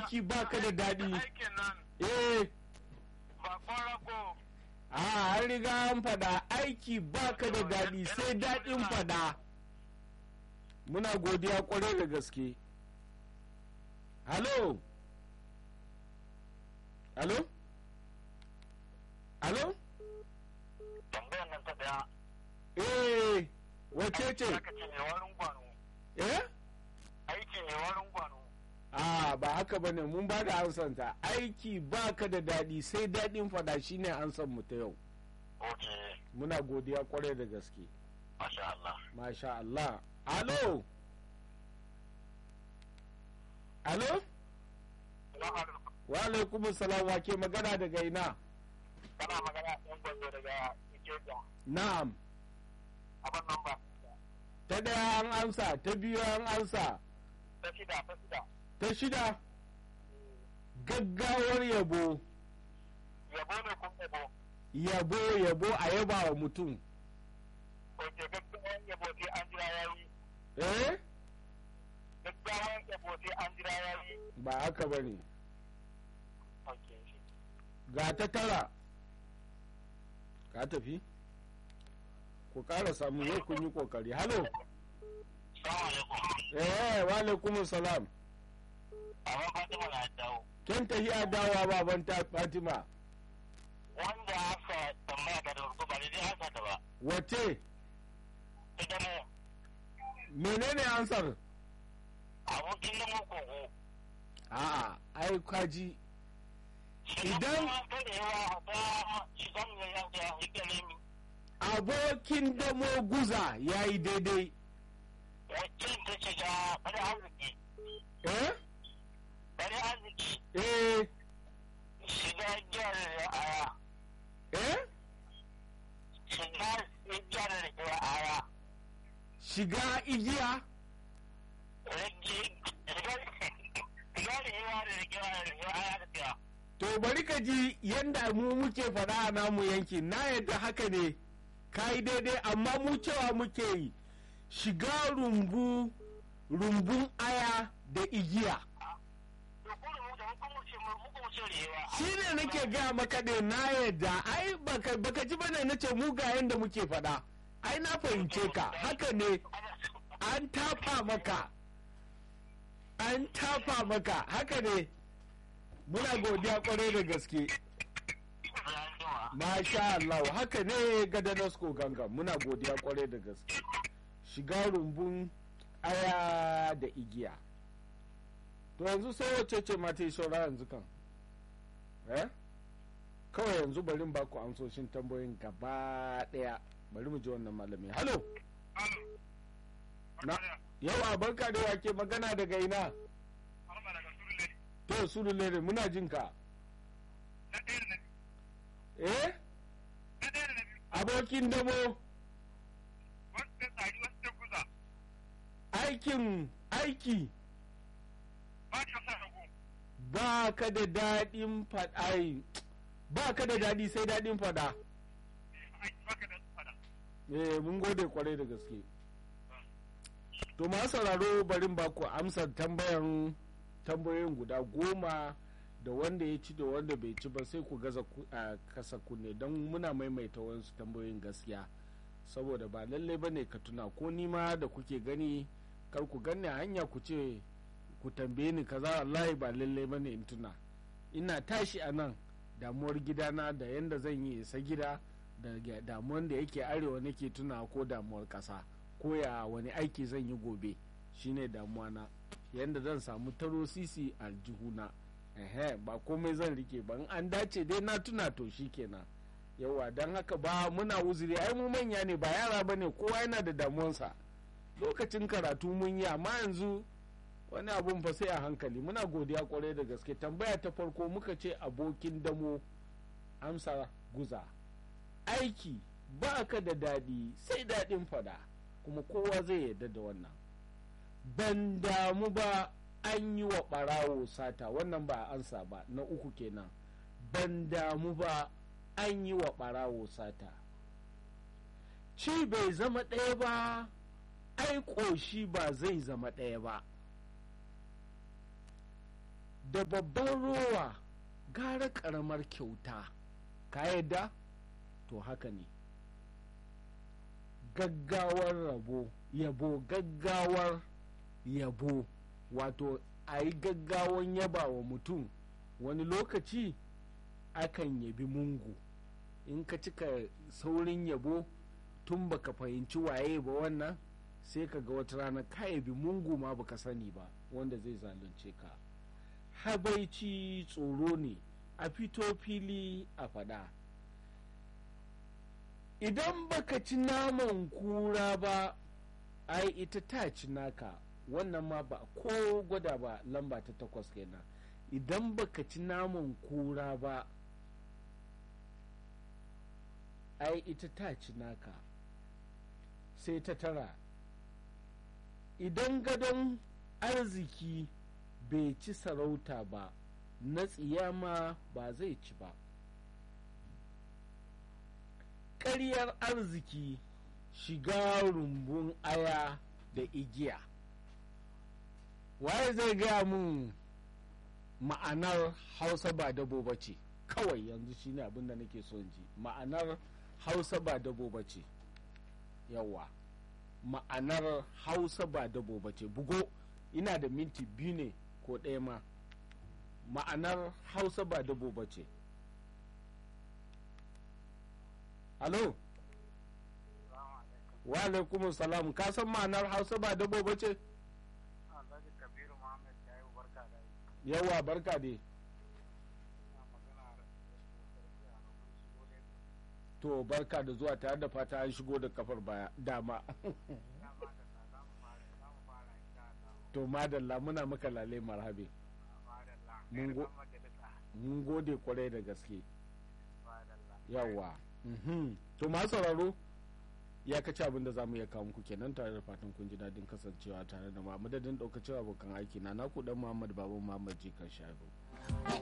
aiki baka da daɗi aikin nan eh ba kwarago a an riga an fada aiki baka da daɗi sai daɗin fada muna godiya kwarai da gaske halo halo halo tambayar nan ta daya eh wace ce aka ce mai warin gwano eh aiki mai warin gwano a ba haka bane mun ba da ansanta aiki baka da daɗi sai daɗin fada shine ansan mu ta yau ok muna godiya kwarai da gaske masha Allah masha Allah alo alo wa alaikum salam wa ke magana daga ina kana magana ɗan gwanzo daga Ikeja na'am abin nan ba ta daya an ansa ta biyu an ansa ta shida ta shida ta shida gaggawar yabo yabo ne kun yabo yabo yabo a yaba wa mutum ok gaggawan yabo sai an jira ya yi eh gaggawan yabo sai an jira ya yi ba haka bane ok ga ta tara ka tafi ku ƙara samu yau kun yi ƙoƙari halo salamu alaikum eh wa alaikum salam abin fatima na dawo ken tafi a dawa baban ta fatima wanda aka tambaya ta da farko ba daidai haka ta ba wace ita mu menene ansar abokin da mu kogo a'a ai kwaji Idan- ta da yawa ta shiga mu ya ya hike ne mi abokin damo guza ya yi daidai wacce ta shiga bari arziki eh bari arziki eh shiga jihar aya eh shiga jihar aya shiga igiya rage shiga shiga da yawa da jihar aya da fiya to bari ka ji yanda mu muke faɗa a namu yanki na yadda haka ne ka yi daidai amma mu cewa muke yi shiga rumbu rumbun aya da igiya to ko da mu da mu kuma ce mu kuma ce rewa shi ne nake gaya maka ne na yadda ai baka, baka ji bane na ce mu ga yanda muke faɗa ai na fahimce ka haka ne an tafa maka an tafa maka haka ne muna godiya kwarai da gaske masha Allah haka ne gadanasko ganga muna godiya kwarai da gaske shiga rumbun aya da igiya to yanzu sai wacce ce mata yi saura yanzu kan eh kawai yanzu bari in baku amsoshin tambayoyin gaba daya bari mu ji wannan malami halo na yawa barka da wake magana daga ina to sulu lere muna jin ka eh abokin damo aikin aiki ba ka da daɗin faɗa ba ka da daɗi sai daɗin faɗa eh mun gode kwarai da gaske to ma sauraro barin ba ku amsar tambayan tambayoyin guda goma da wanda ya ci da wanda bai ci ba sai ku gaza ku- a kasa kunne don muna maimaita wasu tambayoyin gaskiya saboda ba lalle ba ne ka tuna ko nima da kuke gani kar ku ganni a hanya ku ce ku tambaye ni kaza wallahi ba lalle ba ne in tuna ina tashi a nan damuwar gidana da yanda zan yi isa gida da ga- damuwar da yake arewa nake tuna ko damuwar ƙasa ko ya wani aiki zan yi gobe shine damuwa na yanda zan samu taro sisi a jihuna ehe ba komai zan rike ba in an dace dai na tuna to kenan yawa don haka ba muna uzuri ai mu manya ne ba yara ba ne kowa yana da damuwansa lokacin karatu mun yi amma yanzu wani abun fa sai a hankali muna godiya kwarai da gaske tambaya ta farko muka ce abokin damo amsa guza aiki ba ka da daɗi sai daɗin fada kuma kowa zai yarda da wannan ban damu ba an yi wa ɓarawo sata wannan ba a ansa ba na uku kenan ban damu ba an yi wa ɓarawo sata ci bai zama ɗaya ba ai ƙoshi ba zai zama ɗaya ba da babban rowa gara karamar kyauta ka yadda to haka ne gaggawar rabo yabo gaggawar yabo wato a yi gaggawan yaba wa mutum wani lokaci akan yabi mungu in ka cika saurin yabo tun baka fahimci waye ba wannan sai ka ga wata rana ka yabi mungu ma baka sani ba wanda zai zalunce ka habaici tsoro ne a fito fili a fada idan baka ci naman kura ba ai ita ta ci naka wannan ma ba ko gwada ba lamba ta takwas kenan idan baka ci naman kura ba ai ita ta ci naka sai ta tara idan gadon arziki bai ci sarauta ba na tsiyama ba zai ci ba ƙaryar arziki shiga rumbun aya da igiya waye zai gaya mun ma'anar hausa ba dabo ba ce kawai yanzu shine abin da nake son ji ma'anar hausa ba dabo ba ce yawa ma'anar hausa ba dabo ba ce bugo ina da minti biyu ne ko ɗaya ma ma'anar hausa ba dabo ba ce alo wa alaikum salam ka san ma'anar hausa ba dabo ba ce yawa barka dai to barka da zuwa tare da fata an shigo da kafar baya dama to madalla muna maka lale marhabe mun gode kwarai da gaske yawa to masu sauraro ya kaci abin da za mu iya kawo muku kenan tare da fatan kun ji daɗin kasancewa tare da mu a madadin ɗaukacin abokan aiki na naku dan muhammad babu muhammad jikan shago